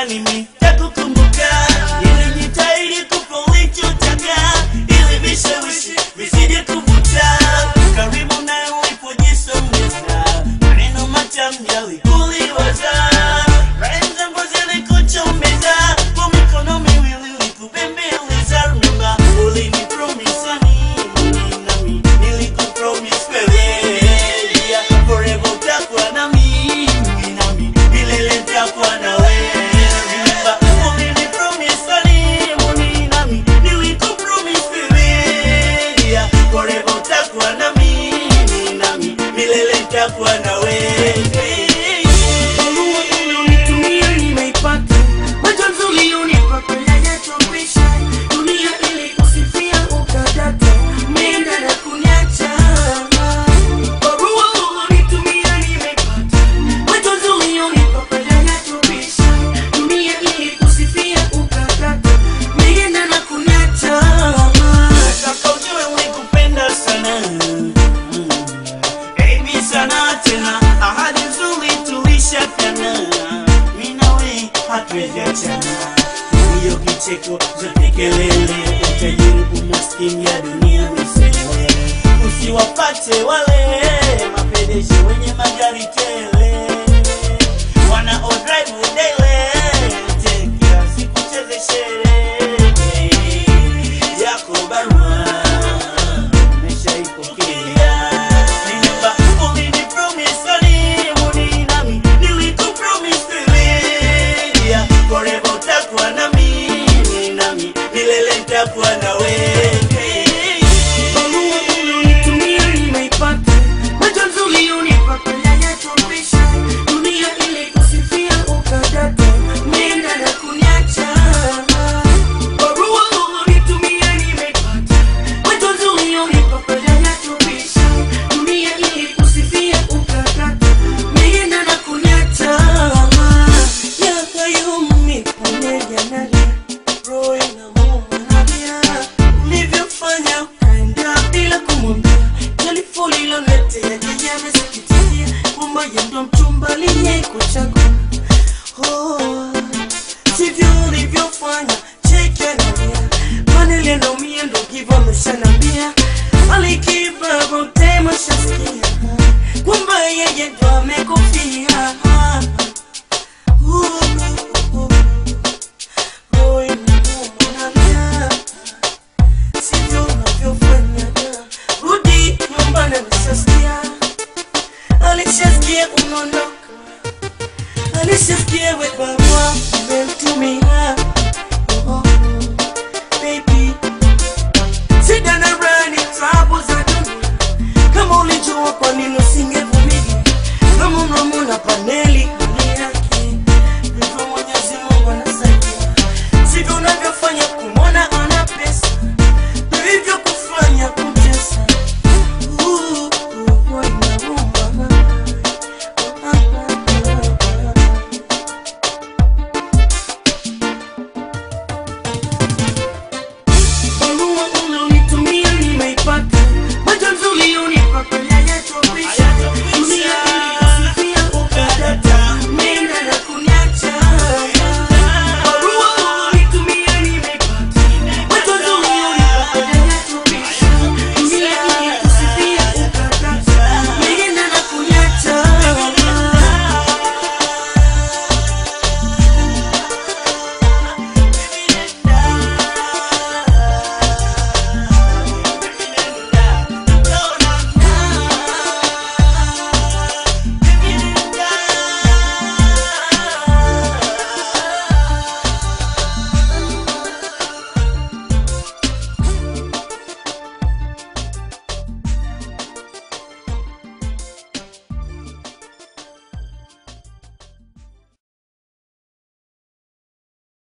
mimi takukumbuka ilijitahidi kupa ulichotaka ili vishawishi visije kuvuta karibu naye ulipojisongeza maneno matamu yalikuliwaza rhymes zangu zilikuchomeza kwa mikono miwili ulikubembeleza remember ulinipromise nini nami nilikupromise wewe yeah, forever utakuwa na mimi nami milele nitakuwa na wewe remember ulinipromise nini nami nilikupromise wewe yeah, forever utakuwa na mimi nami milele nitakuwa na wewe Barua ulionitumia nimeipata, majonzi ulionipa kwenda yatobisha, dunia ilikusifia ukadata, umeenda na kuniacha. Barua ulionitumia nimeipata, majonzi ulionipa kwenda yatobisha, dunia ilikusifia ukadata, umeenda na kuniacha. Nataka ujue ulikupenda sana Mm. Baby sana tena ahadi nzuri tulishafanya mimi nawe hatuwezi achana hiyo kicheko zote kelele utajiri umaskini ya dunia misele usiwapate wale mapedeshe wenye magari tele wana odrive udele tekea sikucheze sherehe yako barua nimeshaipokea Nilipa ulinipromise honeymoon nami nilikupromise wewe yeah, forever utakuwa na mimi nami milele nitakuwa na wewe Barua ulionitumia nimeipata, majonzi ulionipa kwenda yatobisha, dunia ilikusifia ukadata, umeenda na kuniacha. Barua ulionitumia nimeipata, majonzi ulionipa kwenda yatobisha, dunia ilikusifia ukadata, umeenda na kuniacha. Yakayumi pamoja nalia, roho inamuuma nalia, ulivyofanya ukaenda bila kumwambia jalifu liloletea yeye amesikitikia kwamba yeye ndo mchumba aliyekuchagua. Oh, sivyo ulivyofanya cheke nalia manele naumia ndo hivyo ameshanambia alikipa bote mashasikia kwamba yeye ndo amekufia Uh, uh, uh. Roho inamuuma nalia sivyo unavyofanya rudi nyumbani alishasikia alishasikia unaondoka alishasikia we barua umemtumia Oh, oh, baby shida na raha ni tabu za dunia kama ulijua kwa nini usinge